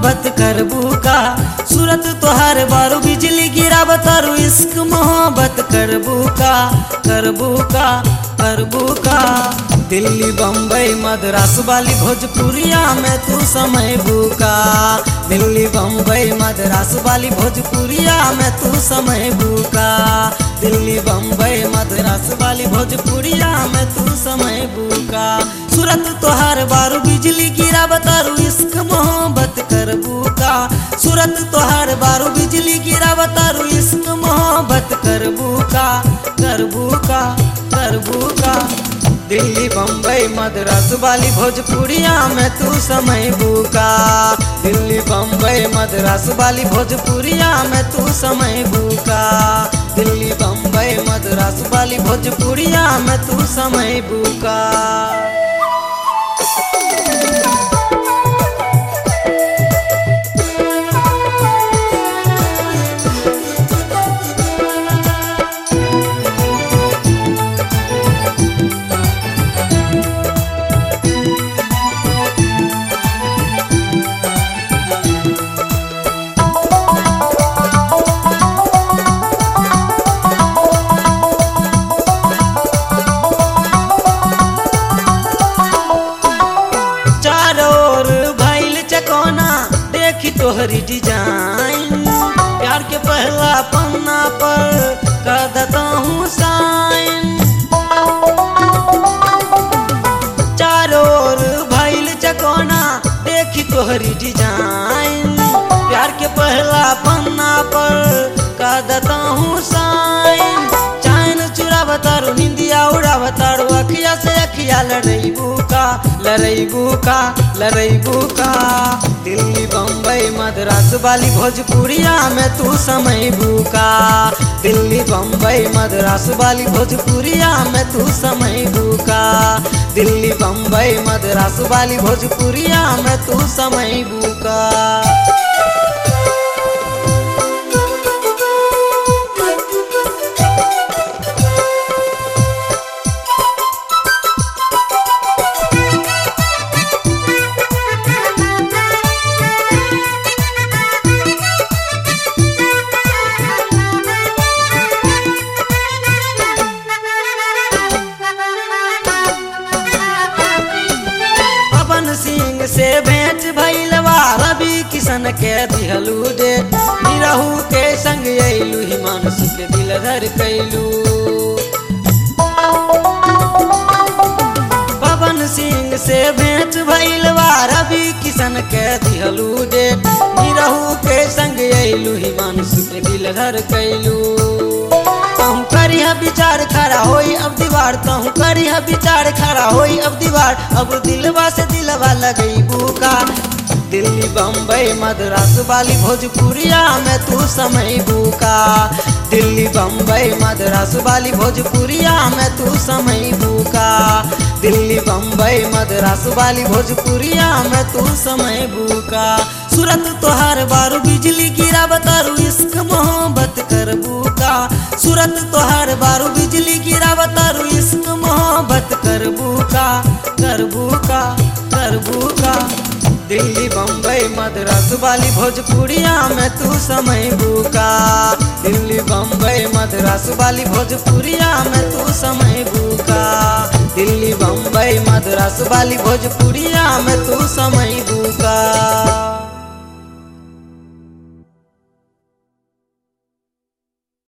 मोहब्बत करबू का सूरत तोहार बारू बिजली गिराब तारू इश्क मोहब्बत करबू का करबू का करबू का दिल्ली बम्बई मद्रास वाली भोजपुरिया में तू समय बुका दिल्ली बम्बई मद्रास वाली भोजपुरिया में तू समय बुका दिल्ली बम्बई मद्रास वाली भोजपुरिया में तू समय बुका सूरत तोहार बारू बिजली गिरा बतारू इश्क मोहब्बत करबू का सूरत तोहार बारू बिजली गिरा बतारू इश्क मोहब्बत करबू का करबू का करबू का दिल्ली बम्बई मद्रास वाली भोजपुरिया में तू समय बुका दिल्ली बम्बई मद्रास वाली भोजपुरिया में तू समय बुका दिल्ली बम्बई मद्रास वाली भोजपुरिया में तू समय बुका चारों ओर भइल चकोना देखी तोहरी डिजाइन प्यार के पहला पन्ना पर कर देता हूँ साइन चारों ओर भइल चकोना देखी तोहरी डिजाइन प्यार के पहला पन्ना पर कर देता हूँ साइन चैन चुरा बतारू निंदिया उड़ा बतारू अखिया से अखिया लड़ैबू का लड़ैबू का लड़ैबू का दिल्ली बम्बई मद्रास वाली भोजपुरिया में तू समय बुका दिल्ली बम्बई मद्रास वाली भोजपुरिया में तू समय बुका दिल्ली बम्बई मद्रास वाली भोजपुरिया में तू समय बुका पवन सिंह से भेंट भैलवा रवि किशन के दिहलू डे निरहू के संग अइलू हिमांशु के दिल धर कैलू पवन सिंह से भेंट भैलवा रवि किशन के दिहलू डे निरहू के संग अइलू हिमांशु के दिल धर कैलू कहूँ करिया विचार खड़ा होई अब दीवार कहूँ करिया विचार खड़ा होई अब दीवार अब दिलवा से दिलवा लगई बुका दिल्ली बम्बई मद्रास वाली भोजपुरिया में तू समय बुका दिल्ली बम्बई मद्रास वाली भोजपुरिया में तू समय बुका दिल्ली बम्बई मद्रास वाली भोजपुरिया में तू समय बुका सूरत तोहार बारू बिजली गिरा बतारू इश्क मोहब्बत करबू का सूरत तोहार बारू बिजली गिरा बतारू इश्क मोहब्बत करबू का करबू का करबू का दिल्ली बम्बई मद्रास वाली भोजपुरिया में तू समय बुका दिल्ली बम्बई मद्रास वाली भोजपुरिया में तू समय बुका दिल्ली बम्बई मद्रास वाली भोजपुरिया में तू समय बुका